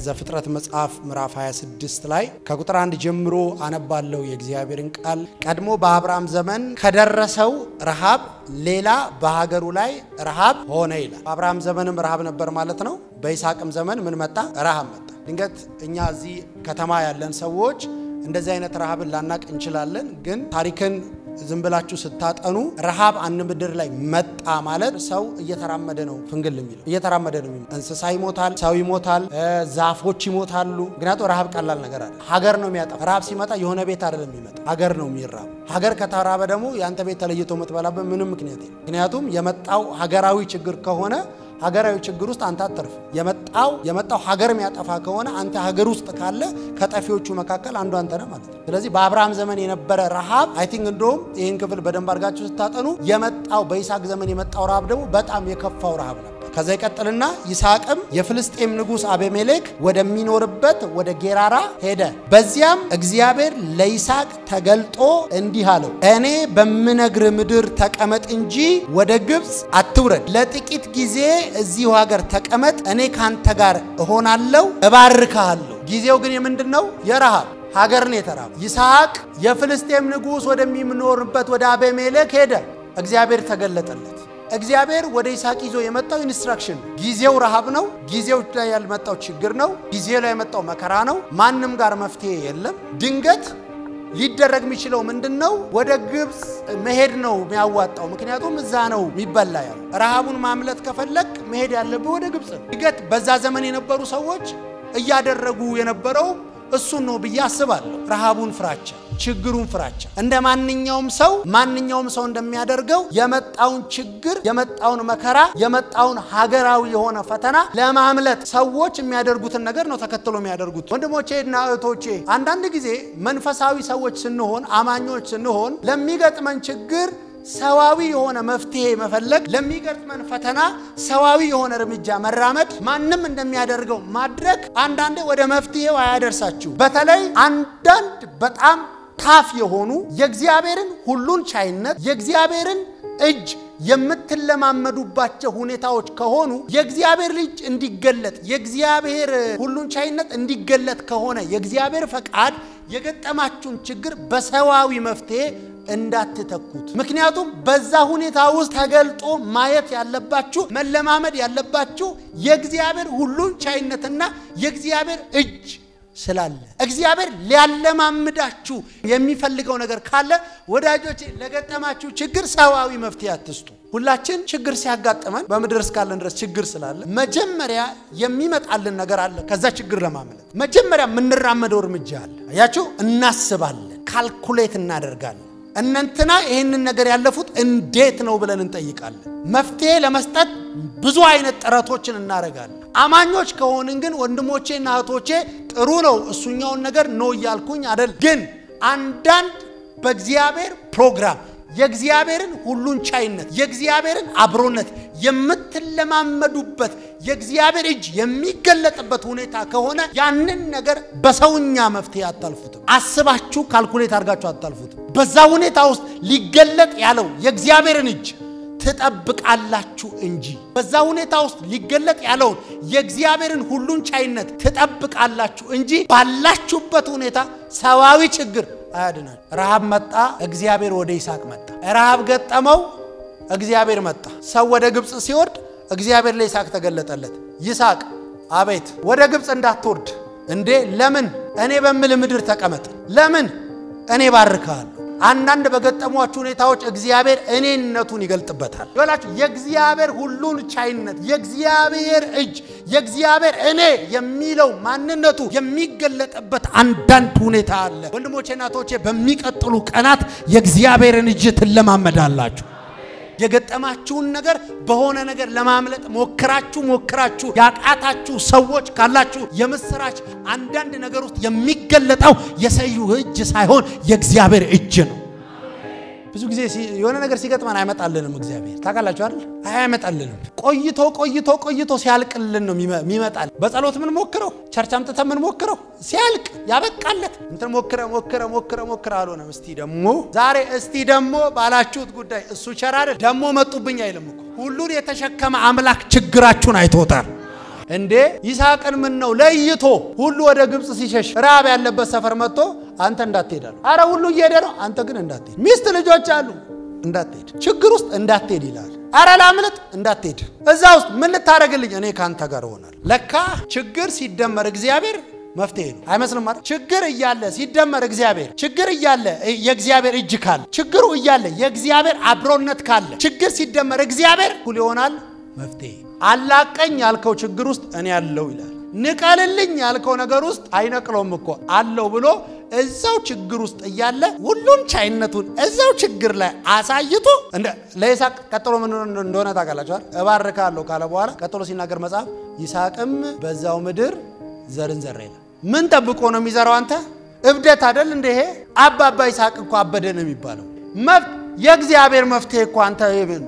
ዘፍጥረት መጽሐፍ ምዕራፍ 26 ላይ ከቁጥር አንድ ጀምሮ አነባለው የእግዚአብሔርን ቃል። ቀድሞ በአብርሃም ዘመን ከደረሰው ረሃብ ሌላ በሀገሩ ላይ ረሃብ ሆነ ይላል። በአብርሃም ዘመንም ረሃብ ነበር ማለት ነው። በይስሐቅም ዘመን ምን መጣ? ረሃብ መጣ። ድንገት እኛ እዚህ ከተማ ያለን ሰዎች እንደዚህ አይነት ረሃብን ላናቅ እንችላለን። ግን ታሪክን ዝም ብላችሁ ስታጠኑ ረሃብ አንድ ምድር ላይ መጣ ማለት ሰው እየተራመደ ነው ፍንግል የሚለው እየተራመደ ነው። እንስሳ ይሞታል፣ ሰው ይሞታል፣ ዛፎች ይሞታሉ። ምክንያቱም ረሃብ ቀላል ነገር አለ። ሀገር ነው የሚያጠፋ። ረሃብ ሲመጣ የሆነ ቤት አይደለም የሚመጣ ሀገር ነው የሚራብ። ሀገር ከተራበ ደግሞ የአንተ ቤት ተለይቶ የምትበላበት ምንም ምክንያት የለም። ምክንያቱም የመጣው ሀገራዊ ችግር ከሆነ ሀገራዊ ችግር ውስጥ አንተ አትርፍ። የመጣው የመጣው ሀገር የሚያጠፋ ከሆነ አንተ ሀገር ውስጥ ካለ ከጠፊዎቹ መካከል አንዱ አንተ ነህ ማለት ነው። ስለዚህ በአብርሃም ዘመን የነበረ ረሃብ አይ ቲንክ እንደውም ይህን ክፍል በደንብ አድርጋችሁ ስታጠኑ የመጣው በይስሐቅ ዘመን የመጣው ረሃብ ደግሞ በጣም የከፋው ረሃብ ነበር። ከዛ ይቀጥልና ይስሐቅም የፍልስጤም ንጉሥ አቤሜሌክ ወደሚኖርበት ወደ ጌራራ ሄደ። በዚያም እግዚአብሔር ለይስሐቅ ተገልጦ እንዲህ አለው፣ እኔ በምነግር ምድር ተቀመጥ እንጂ ወደ ግብፅ አትውረድ። ለጥቂት ጊዜ እዚሁ ሀገር ተቀመጥ፣ እኔ ካንተ ጋር እሆናለሁ፣ እባርካለሁ። ጊዜው ግን የምንድን ነው? የረሃብ ሀገር ነው የተራበ። ይስሐቅ የፍልስጤም ንጉሥ ወደሚኖርበት ወደ አቤሜሌክ ሄደ። እግዚአብሔር ተገለጠለት። እግዚአብሔር ወደ ይስሐቅ ይዞ የመጣው ኢንስትራክሽን ነው። ጊዜው ረሃብ ነው። ጊዜው ላይ ያልመጣው ችግር ነው። ጊዜው ላይ የመጣው መከራ ነው። ማንም ጋር መፍትሄ የለም። ድንገት ሊደረግ የሚችለው ምንድን ነው? ወደ ግብፅ መሄድ ነው የሚያዋጣው። ምክንያቱም እዛ ነው የሚበላ ያለው። ረሃቡን ማምለጥ ከፈለግ መሄድ ያለብህ ወደ ግብፅ ነው። ድንገት በዛ ዘመን የነበሩ ሰዎች እያደረጉ የነበረው እሱን ነው ብዬ አስባለሁ። ረሃቡን ፍራቻ፣ ችግሩን ፍራቻ እንደ ማንኛውም ሰው ማንኛውም ሰው እንደሚያደርገው የመጣውን ችግር፣ የመጣውን መከራ፣ የመጣውን ሀገራዊ የሆነ ፈተና ለማምለጥ ሰዎች የሚያደርጉትን ነገር ነው ተከትሎ የሚያደርጉት። ወንድሞቼ እና እህቶቼ አንዳንድ ጊዜ መንፈሳዊ ሰዎች ስንሆን፣ አማኞች ስንሆን ለሚገጥመን ችግር ሰዋዊ የሆነ መፍትሄ መፈለግ ለሚገጥመን ፈተና ሰዋዊ የሆነ እርምጃ መራመድ ማንም እንደሚያደርገው ማድረግ አንዳንዴ ወደ መፍትሄው አያደርሳችሁ። በተለይ አንዳንድ በጣም ታፍ የሆኑ የእግዚአብሔርን ሁሉን ቻይነት የእግዚአብሔርን እጅ የምትለማመዱባቸው ሁኔታዎች ከሆኑ የእግዚአብሔር ልጅ እንዲገለጥ የእግዚአብሔር ሁሉን ቻይነት እንዲገለጥ ከሆነ የእግዚአብሔር ፈቃድ የገጠማችሁን ችግር በሰዋዊ መፍትሄ እንዳትተኩት። ምክንያቱም በዛ ሁኔታ ውስጥ ተገልጦ ማየት ያለባችሁ መለማመድ ያለባችሁ የእግዚአብሔር ሁሉን ቻይነትና የእግዚአብሔር እጅ ስላለ እግዚአብሔር ሊያለማምዳችሁ የሚፈልገው ነገር ካለ ወዳጆች፣ ለገጠማችሁ ችግር ሰዋዊ መፍትሄ አትስጡ። ሁላችን ችግር ሲያጋጥመን በምድር እስካለን ድረስ ችግር ስላለ መጀመሪያ የሚመጣልን ነገር አለ። ከዛ ችግር ለማምለጥ መጀመሪያ የምንራመደው እርምጃ አለ። አያችሁ፣ እናስባለን፣ ካልኩሌት እናደርጋለን። እነንትና ይህንን ነገር ያለፉት እንዴት ነው ብለን እንጠይቃለን። መፍትሄ ለመስጠት ብዙ አይነት ጥረቶችን እናደርጋለን። አማኞች ከሆንን ግን ወንድሞቼና እህቶቼ ጥሩ ነው፣ እሱኛውን ነገር ነው እያልኩኝ አደል። ግን አንዳንድ በእግዚአብሔር ፕሮግራም የእግዚአብሔርን ሁሉን ቻይነት የእግዚአብሔርን አብሮነት የምትለማመዱበት የእግዚአብሔር እጅ የሚገለጥበት ሁኔታ ከሆነ ያንን ነገር በሰውኛ መፍትሄ አታልፉትም። አስባችሁ ካልኩሌት አድርጋችሁ አታልፉትም። በዛ ሁኔታ ውስጥ ሊገለጥ ያለው የእግዚአብሔርን እጅ ትጠብቃላችሁ እንጂ በዛ ሁኔታ ውስጥ ሊገለጥ ያለውን የእግዚአብሔርን ሁሉን ቻይነት ትጠብቃላችሁ እንጂ ባላችሁበት ሁኔታ ሰዋዊ ችግር አያድናል። ረሃብ መጣ፣ እግዚአብሔር ወደ ይስሐቅ መጣ። ረሃብ ገጠመው፣ እግዚአብሔር መጣ። ሰው ወደ ግብፅ ሲወርድ እግዚአብሔር ለይስሐቅ ተገለጠለት። ይስሐቅ አቤት፣ ወደ ግብፅ እንዳትወርድ እንዴ! ለምን? እኔ በምል ምድር ተቀመጥ። ለምን? እኔ ባርካለሁ። አንዳንድ በገጠሟችሁ ሁኔታዎች እግዚአብሔር እኔነቱን ይገልጥበታል። ይላችሁ የእግዚአብሔር ሁሉን ቻይነት የእግዚአብሔር እጅ የእግዚአብሔር እኔ የሚለው ማንነቱ የሚገለጥበት አንዳንድ ሁኔታ አለ። ወንድሞቼ እናቶቼ፣ በሚቀጥሉ ቀናት የእግዚአብሔርን እጅ ትለማመዳላችሁ። የገጠማችሁን ነገር በሆነ ነገር ለማምለጥ ሞክራችሁ ሞክራችሁ ያቃታችሁ ሰዎች ካላችሁ የምስራች፣ አንዳንድ ነገር ውስጥ የሚገለጠው የሰው እጅ ሳይሆን የእግዚአብሔር እጅ ነው። ብዙ ጊዜ የሆነ ነገር ሲገጥመን አይመጣልንም። እግዚአብሔር ታውቃላችሁ አይደል? አይመጣልንም። ቆይቶ ቆይቶ ቆይቶ ሲያልቅልን ነው የሚመጣል። በጸሎት ምን ሞክረው ቸርች አምጥተን ምን ሞክረው ሲያልቅ ያበቃለት እንትን ሞክረ ሞክረ ሞክረ ሞክረ አልሆነም። እስቲ ደግሞ ዛሬ እስቲ ደግሞ ባላችሁት ጉዳይ እሱ ቸር አይደል ደግሞ መጡብኝ አይልም እኮ። ሁሉን የተሸከመ አምላክ ችግራችሁን አይቶታል። እንዴ ይስሐቅን ምን ነው ለይቶ ሁሉ ወደ ግብፅ ሲሸሽ ረሃብ ያለበት ሰፈር መጥቶ አንተ እንዳትሄዳል። አረ ሁሉ እየሄደ ነው፣ አንተ ግን እንዳትሄድ። ሚስት ልጆች አሉ፣ እንዳትሄድ። ችግር ውስጥ እንዳትሄድ ይላል። አረ ላምልጥ፣ እንዳትሄድ። እዛ ውስጥ ምን ልታደርግልኝ? እኔ ከአንተ ጋር እሆናለሁ። ለካ ችግር ሲደመር እግዚአብሔር መፍትሄ ነው። አይመስልም ማለት ችግር እያለ ሲደመር እግዚአብሔር ችግር እያለ የእግዚአብሔር እጅ ካለ ችግሩ እያለ የእግዚአብሔር አብሮነት ካለ ችግር ሲደመር እግዚአብሔር እኩል ይሆናል መፍትሄ። አላቀኝ ያልከው ችግር ውስጥ እኔ አለው ይላል። ንቀልልኝ ያልከው ነገር ውስጥ አይነቅለውም እኮ አለው ብሎ እዛው ችግር ውስጥ እያለ ሁሉን ቻይነቱን እዛው ችግር ላይ አሳይቶ ለይስሐቅ ቀጥሎ ምን እንደሆነ ታውቃላችኋል። እባርካለሁ ካለ በኋላ ቀጥሎ ሲናገር መጽሐፍ ይስሐቅም በዛው ምድር ዘርን ዘራ ይላል። ምን ጠብቆ ነው የሚዘራው? አንተ እብደት አደል እንደ ይሄ አባባ ይስሐቅ እኮ አበደ ነው የሚባለው። የእግዚአብሔር መፍትሄ እኮ አንተ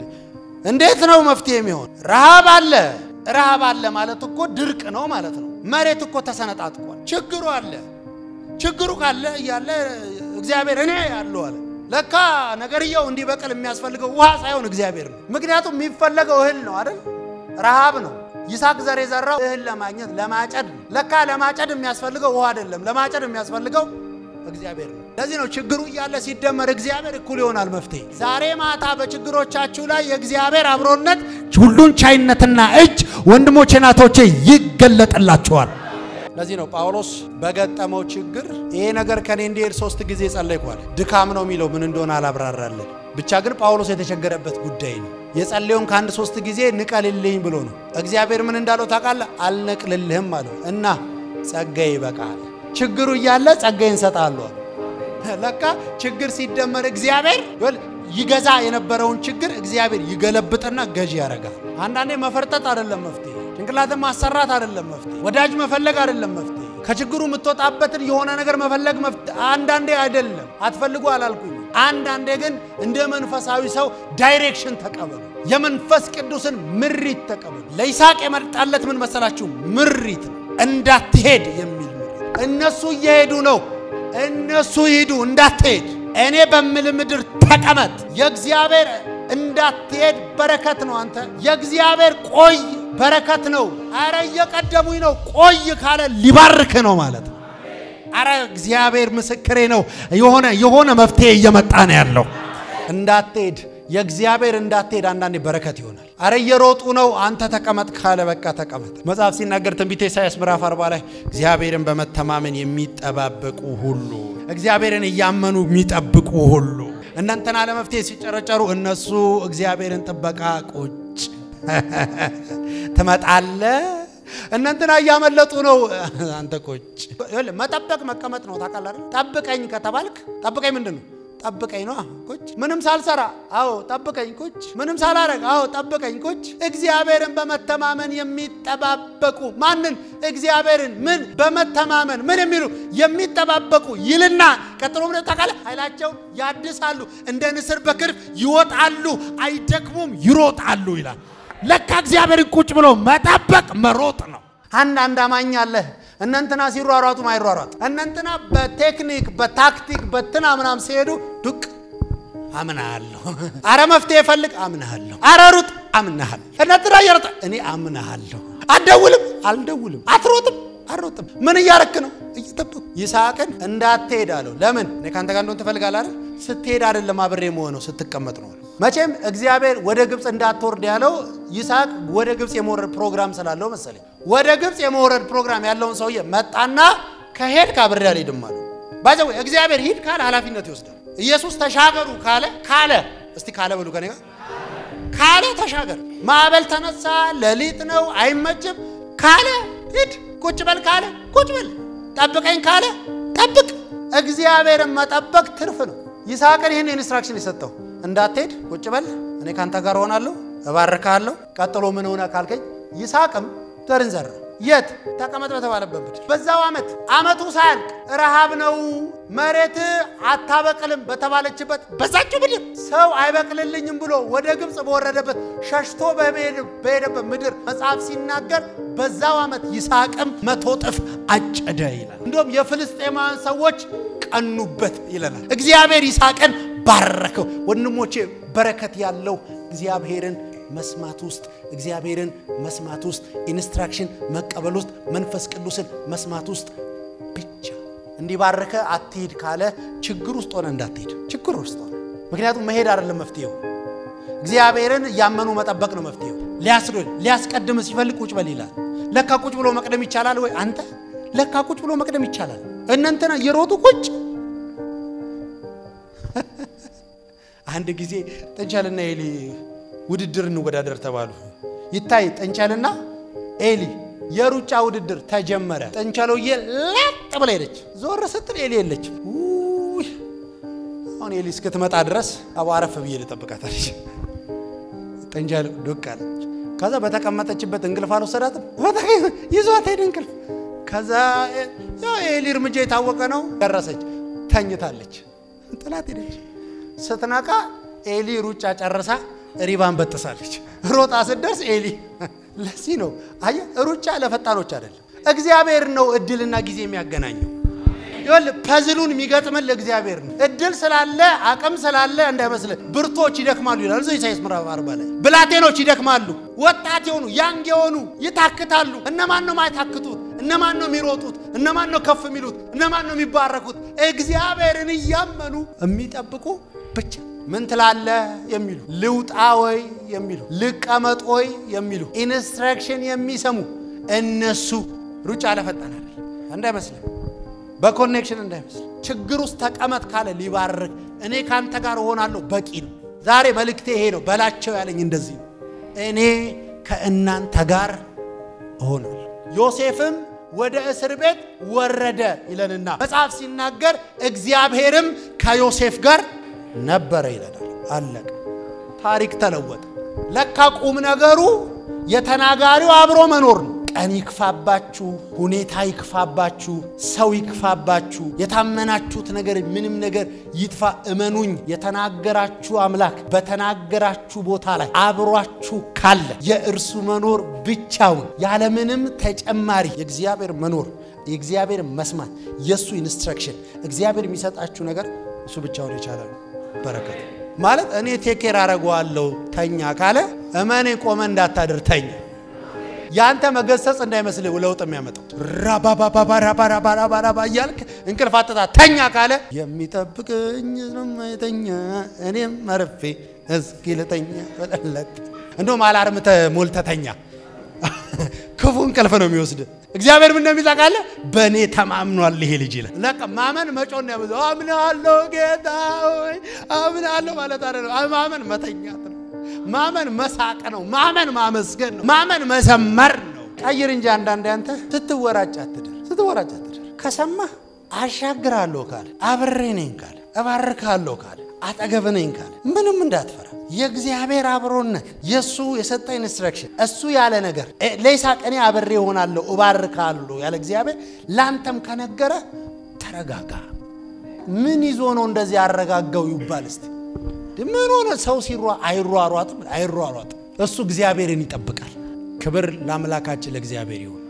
እንዴት ነው መፍትሄ የሚሆን? ረሃብ አለ። ረሃብ አለ ማለት እኮ ድርቅ ነው ማለት ነው። መሬት እኮ ተሰነጣጥቋል። ችግሩ አለ። ችግሩ ካለ እያለ እግዚአብሔር እኔ ያለው አለ። ለካ ነገርየው እንዲበቅል የሚያስፈልገው ውሃ ሳይሆን እግዚአብሔር ነው። ምክንያቱም የሚፈለገው እህል ነው አይደል? ረሃብ ነው። ይስሐቅ ዘር የዘራው እህል ለማግኘት ለማጨድ ነው። ለካ ለማጨድ የሚያስፈልገው ውሃ አይደለም፣ ለማጨድ የሚያስፈልገው እግዚአብሔር ነው። ለዚህ ነው ችግሩ እያለ ሲደመር እግዚአብሔር እኩል ይሆናል መፍትሄ። ዛሬ ማታ በችግሮቻችሁ ላይ የእግዚአብሔር አብሮነት፣ ሁሉን ቻይነትና እጅ ወንድሞቼ ናቶቼ ይገለጥላችኋል። ለዚህ ነው ጳውሎስ በገጠመው ችግር ይሄ ነገር ከኔ እንዲሄድ ሶስት ጊዜ ጸለይኳል። ድካም ነው የሚለው ምን እንደሆነ አላብራራለን። ብቻ ግን ጳውሎስ የተቸገረበት ጉዳይ ነው። የጸለየውን ከአንድ ሶስት ጊዜ ንቀልልኝ ብሎ ነው። እግዚአብሔር ምን እንዳለው ታውቃለህ? አልነቅልልህም አለው እና ጸጋዬ ይበቃል። ችግሩ እያለ ጸጋዬን እሰጥሃለሁ። ለካ ችግር ሲደመር እግዚአብሔር ይገዛ የነበረውን ችግር እግዚአብሔር ይገለብጥና ገዢ ያደርጋል። አንዳንዴ መፈርጠጥ አይደለም መፍትሄ፣ ጭንቅላትን ማሰራት አይደለም መፍትሄ፣ ወዳጅ መፈለግ አይደለም መፍትሄ፣ ከችግሩ የምትወጣበትን የሆነ ነገር መፈለግ መፍትሄ አንዳንዴ አይደለም። አትፈልጉ አላልኩኝ። አንዳንዴ ግን እንደ መንፈሳዊ ሰው ዳይሬክሽን ተቀበሉ። የመንፈስ ቅዱስን ምሪት ተቀበሉ። ለይስሐቅ የመጣለት ምን መሰላችሁ? ምሪት ነው። እንዳትሄድ የሚል ምሪት። እነሱ እየሄዱ ነው። እነሱ ይሂዱ፣ እንዳትሄድ እኔ በምል ምድር ተቀመጥ። የእግዚአብሔር እንዳትሄድ በረከት ነው። አንተ የእግዚአብሔር ቆይ በረከት ነው። አረ እየቀደሙኝ ነው። ቆይ ካለ ሊባርክ ነው ማለት ነው። አረ እግዚአብሔር ምስክሬ ነው። የሆነ የሆነ መፍትሄ እየመጣ ነው ያለው። እንዳትሄድ የእግዚአብሔር እንዳትሄድ አንዳንዴ በረከት ይሆናል። አረ እየሮጡ ነው። አንተ ተቀመጥ ካለ በቃ ተቀመጥ። መጽሐፍ ሲናገር ትንቢተ ኢሳያስ ምዕራፍ አርባ ላይ እግዚአብሔርን በመተማመን የሚጠባበቁ ሁሉ እግዚአብሔርን እያመኑ የሚጠብቁ ሁሉ እናንተና ለመፍትሄ ሲጨረጨሩ እነሱ እግዚአብሔርን ጥበቃ ቁጭ ትመጣለ እናንተና እያመለጡ ነው። አንተ ቁጭ መጠበቅ መቀመጥ ነው። ታውቃለህ አይደል? ጠብቀኝ ከተባልክ ጠብቀኝ ምንድን ነው? ጠብቀኝ ነው። ቁጭ ምንም ሳልሰራ፣ አዎ ጠብቀኝ። ቁጭ ምንም ሳላረግ፣ አዎ ጠብቀኝ። ቁጭ እግዚአብሔርን በመተማመን የሚጠባበቁ ማንን? እግዚአብሔርን ምን በመተማመን ምን የሚሉ የሚጠባበቁ ይልና ቀጥሎ ምን ታውቃለህ? ኃይላቸውን ያድሳሉ፣ እንደ ንስር በክንፍ ይወጣሉ፣ አይደክሙም፣ ይሮጣሉ ይላል። ለካ እግዚአብሔርን ቁጭ ብሎ መጠበቅ መሮጥ ነው። አንድ አማኝ አለ እነንትና ሲሯሯጡ ማይሯሯጥ እነንትና በቴክኒክ በታክቲክ በትና ምናም ሲሄዱ ዱቅ አምናሃለሁ። አረ መፍትሄ ፈልግ አምናሃለሁ። አረ ሩጥ አምናሃለሁ። እነንትና እየሮጠ እኔ አምናሃለሁ። አትደውልም አልደውልም። አትሮጥም አልሮጥም። ምን እያረክ ነው? እየጠበኩ ይስሐቅን እንዳትሄድ አለው። ለምን እኔ ከአንተ ጋር እንደሆን ትፈልጋለህ አይደል? ስትሄድ አይደለም አብሬ መሆነው ስትቀመጥ ነው። መቼም እግዚአብሔር ወደ ግብፅ እንዳትወርድ ያለው ይስሐቅ ወደ ግብፅ የመውረድ ፕሮግራም ስላለው መሰለኝ። ወደ ግብፅ የመውረድ ፕሮግራም ያለውን ሰውዬ መጣና ከሄድ ካብሬ አልሄድም አለው። ባይዘው እግዚአብሔር ሂድ ካለ ኃላፊነት ይወስዳል። ኢየሱስ ተሻገሩ ካለ ካለ እስቲ ካለ በሉ ከኔ ጋር ካለ ተሻገር። ማዕበል ተነሳ፣ ሌሊት ነው፣ አይመችም ካለ ሂድ። ቁጭ በል ካለ ቁጭ በል። ጠብቀኝ ካለ ጠብቅ። እግዚአብሔርን መጠበቅ ትርፍ ነው። ይስሐቅን ይህን ኢንስትራክሽን የሰጠው እንዳትሄድ ቁጭ በል፣ እኔ ካንተ ጋር ሆናለሁ፣ እባርካለሁ። ቀጥሎ ምን ሆነ ካልከኝ ይስሐቅም ዘርን ዘራ። የት ተቀመጥ በተባለበት ምድር በዛው ዓመት ዓመቱ ሳያልቅ ረሃብ ነው መሬት አታበቅልም በተባለችበት በዛችው ምድር ሰው አይበቅልልኝም ብሎ ወደ ግብፅ በወረደበት ሸሽቶ በሄደበት ምድር መጽሐፍ ሲናገር በዛው ዓመት ይስሐቅም መቶ እጥፍ አጨደ ይላል። እንዲሁም የፍልስጤማውያን ሰዎች ቀኑበት ይለናል። እግዚአብሔር ይስሐቅን ባረከው። ወንድሞቼ በረከት ያለው እግዚአብሔርን መስማት ውስጥ እግዚአብሔርን መስማት ውስጥ ኢንስትራክሽን መቀበል ውስጥ መንፈስ ቅዱስን መስማት ውስጥ ብቻ እንዲባርከ አትሂድ ካለ ችግር ውስጥ ሆነ እንዳትሄድ ችግር ውስጥ ሆነ። ምክንያቱም መሄድ አይደለም መፍትሄው፣ እግዚአብሔርን እያመኑ መጠበቅ ነው መፍትሄው። ሊያስዶል ሊያስቀድም ሲፈልግ ቁጭ በል ይላል። ለካ ቁጭ ብሎ መቅደም ይቻላል ወይ አንተ? ለካ ቁጭ ብሎ መቅደም ይቻላል። እነንተና እየሮጡ ቁጭ አንድ ጊዜ ጥንቸልና ኤሊ ውድድር እንወዳደር ተባሉ። ይታይ ጥንቸልና ኤሊ የሩጫ ውድድር ተጀመረ። ጥንቸሎዬ ለጥ ብላ ሄደች። ዞር ስትል ኤሊ የለችም። ውይ አሁን ኤሊ እስክትመጣ ድረስ አባረፍ ብዬ ልጠብቃታለች። ጥንቸል ዱቅ አለች። ከዛ በተቀመጠችበት እንቅልፍ አልወሰዳትም። ይዟት ሄድ እንቅልፍ። ከዛ ያው ኤሊ እርምጃ የታወቀ ነው። ደረሰች፣ ተኝታለች። ጥላት ሄደች። ስትነቃ ኤሊ ሩጫ ጨርሳ ሪባን በጥሳለች። ሮጣ ስትደርስ ኤሊ ለዚህ ነው አየህ፣ ሩጫ ለፈጣኖች አይደለም። እግዚአብሔር ነው እድልና ጊዜ የሚያገናኘው። ይኸውልህ ፐዝሉን የሚገጥምልህ እግዚአብሔር ነው። እድል ስላለ አቅም ስላለ እንዳይመስልህ። ብርቶች ይደክማሉ ይላል እዚያው ኢሳይያስ ምዕራፍ አርባ ላይ ብላቴኖች ይደክማሉ፣ ወጣት የሆኑ ያንግ የሆኑ ይታክታሉ። እነማን ነው ማይታክቱት? እነማን ነው የሚሮጡት? እነማን ነው ከፍ የሚሉት? እነማን ነው የሚባረኩት? እግዚአብሔርን እያመኑ የሚጠብቁ ብቻ። ምን ትላለህ የሚሉ ልውጣ ወይ የሚሉ ልቀመጥ ወይ የሚሉ ኢንስትራክሽን የሚሰሙ እነሱ ሩጫ ለፈጣን አይደል እንዳይመስልህ በኮኔክሽን እንዳይመስል ችግር ውስጥ ተቀመጥ ካለ ሊባርክ እኔ ካንተ ጋር እሆናለሁ በቂ ነው። ዛሬ መልእክቴ ይሄ ነው። በላቸው ያለኝ እንደዚህ ነው። እኔ ከእናንተ ጋር እሆናለሁ። ዮሴፍም ወደ እስር ቤት ወረደ ይለንና መጽሐፍ ሲናገር እግዚአብሔርም ከዮሴፍ ጋር ነበረ ይለናል። አለቀ። ታሪክ ተለወጠ። ለካ ቁም ነገሩ የተናጋሪው አብሮ መኖር ነው። ቀን ይክፋባችሁ፣ ሁኔታ ይክፋባችሁ፣ ሰው ይክፋባችሁ፣ የታመናችሁት ነገር ምንም ነገር ይጥፋ፣ እመኑኝ፣ የተናገራችሁ አምላክ በተናገራችሁ ቦታ ላይ አብሯችሁ ካለ የእርሱ መኖር ብቻውን ያለምንም ተጨማሪ የእግዚአብሔር መኖር የእግዚአብሔር መስማት የእሱ ኢንስትራክሽን እግዚአብሔር የሚሰጣችሁ ነገር እሱ ብቻውን የቻለ ነው። በረከት ማለት እኔ ቴኬር አረገዋለሁ ተኛ ካለ እመኔ ቆመ እንዳታድር ተኛ ያንተ መገሰጽ እንዳይመስልህ ለውጥ የሚያመጣው ራባባባራባራባራባ እያልክ እንቅልፍ አጥታ ተኛ ካለ የሚጠብቅኝ ስለማይተኛ እኔም መርፌ እስኪ ልተኛ በለለት እንደውም አላርም ሞልተተኛ ክፉ እንቅልፍ ነው የሚወስድ። እግዚአብሔር ምን እንደሚል ታውቃለህ? በእኔ ተማምኗል ይሄ ልጅ ይላል። ለቃ ማመን መጮን ነው ያበዛው። አምናለሁ ጌታ ሆይ አምናለሁ ማለት አይደለም። ማመን መተኛት ነው። ማመን መሳቅ ነው። ማመን ማመስገን ነው። ማመን መዘመር ነው። ቀይር እንጂ አንዳንዴ አንተ ስትወራጭ አትደር፣ ስትወራጭ አትደር። ከሰማህ አሻግራለሁ ካለ አብሬ ነኝ ካለ እባርካለሁ ካለ አጠገብ ነኝ ካለ ምንም እንዳትፈራ። የእግዚአብሔር አብሮነት የእሱ የሰጠ ኢንስትራክሽን እሱ ያለ ነገር ለይስሐቅ እኔ አብሬ እሆናለሁ እባርካለሁ ያለ እግዚአብሔር ለአንተም ከነገረ ተረጋጋ። ምን ይዞ ነው እንደዚህ ያረጋጋው ይባል እስቲ ምን ሆነ? ሰው ሲሯ አይሯሯጥም አይሯሯጥም። እሱ እግዚአብሔርን ይጠብቃል። ክብር ለአምላካችን ለእግዚአብሔር ይሁን።